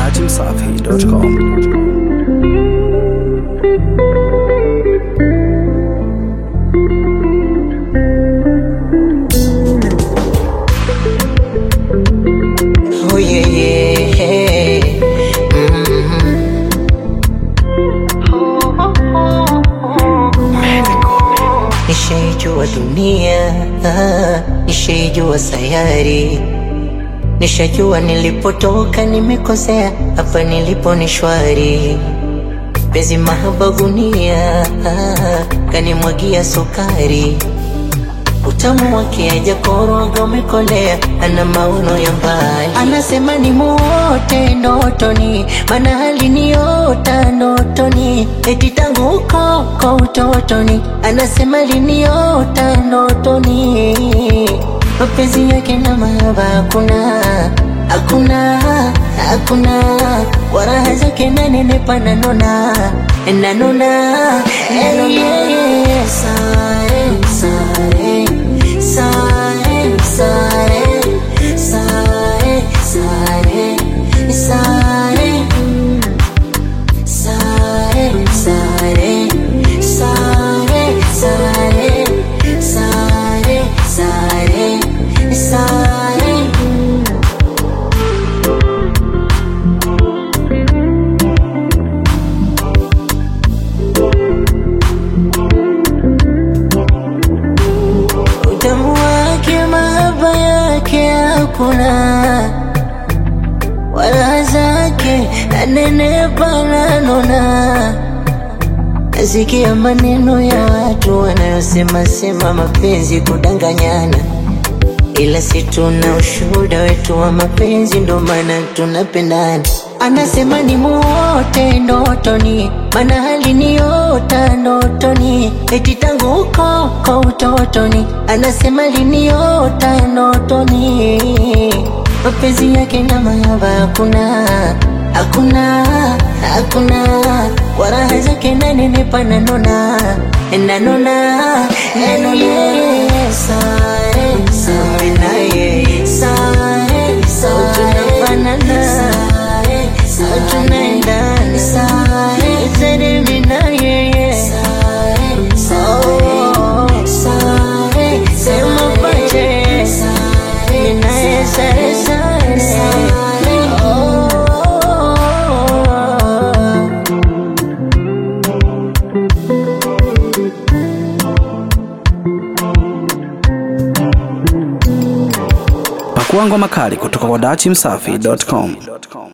dachimsafi.com. Oh yeah, yeah. Nishaijua dunia, nishaijua sayari, nishajua nilipotoka nimekosea, hapa nilipo ni shwari. Penzi mahaba gunia, kanimwagia sukari utamu wake hajakoroga umekolea, ana maono ya mbali, anasema ni muote ndotoni, maana aliniota ndotoni, eti tangu huko kwa utotoni, anasema aliniota ndotoni, mapenzi yake na mahaba hakuna hakuna hakuna, kwa raha zake nanenepa nanona nanona nanona sare sare sare sare sare sare sare sare sare sare sare sare sare sare utamu wake mahaba yake hakuna wala zake nanenepa nanona nasikia maneno ya watu wanayosema sema mapenzi kudanganyana ila si tuna ushuhuda wetu wa mapenzi ndo maana tunapendana anasema ni muote ndotoni maana aliniota ndotoni eti tangu huko kwa utotoni anasema aliniota ndotoni mapenzi yake na mahaba hakuna hakuna hakuna kwa raha zake nanenepa nanona nanona nanona sare sare naye sare sare tunafanana sare sare tunaendana sare sare mimi na yeye sare sare sare sema pache sare mimi na yeye sare sare sare oh Pakua ngoma kali kutoka kwa dachimsafi.com.